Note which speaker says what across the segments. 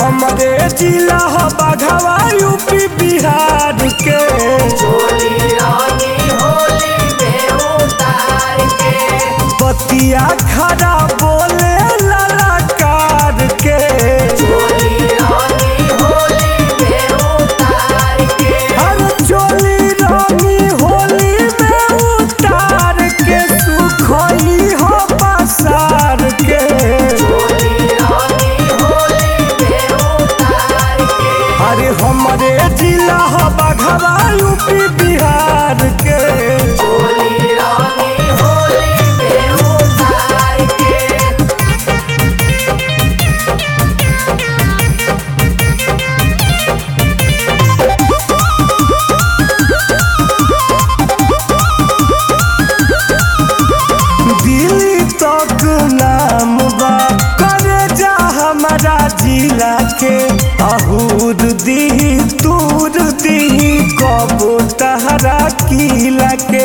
Speaker 1: हमरे जिला ह बाघवा यूपी बिहार के
Speaker 2: चोली रानी होली में उतार के
Speaker 1: बतिया खड़ा बोले ललकार के
Speaker 2: चोली रानी होली में उतार के
Speaker 1: हर चोली रानी होली में उतार के सुखई हो पसार के
Speaker 2: चोली रानी होली में उतार के
Speaker 1: अरे हमरे जिला ह बाघवा यूपी बिहार के
Speaker 2: चोली रानी होली में उतार के
Speaker 1: दिल्ली तक नाम बा करे जा हमारा जिला के अहूर दी दूर दी कबो तहरा किला के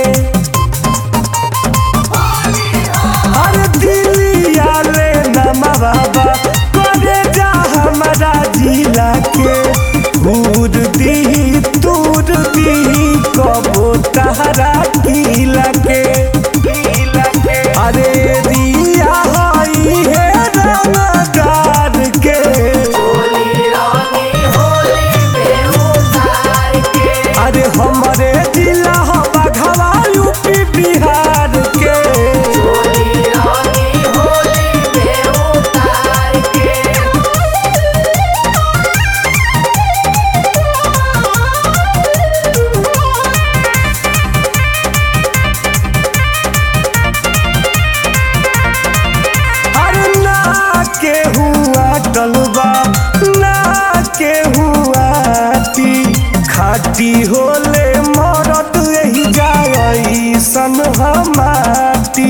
Speaker 1: अरे दिल्ली आले नमा बाबा करे जा हमारा जिला के दूर दी दूर दी कबो तहरा किला के अरे दिया हई है रंगदार के
Speaker 2: चोली रानी होली में उतार के
Speaker 1: अरे हमरे जिला ह बाघवा यूपी बिहार के
Speaker 2: चोली रानी होली में उतार के
Speaker 1: अरे ना के हुआ टलबा ना के हुआ टी खाटी होले मरद यही जाई सन हमाटी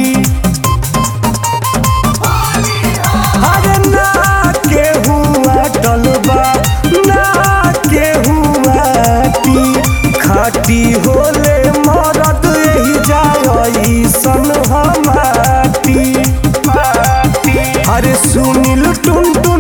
Speaker 1: अरे ना के हुआ टलबा ना के हुआ टी खाटी होले मरद यही जाई सन हमाटी अरे सुनील टुन टुन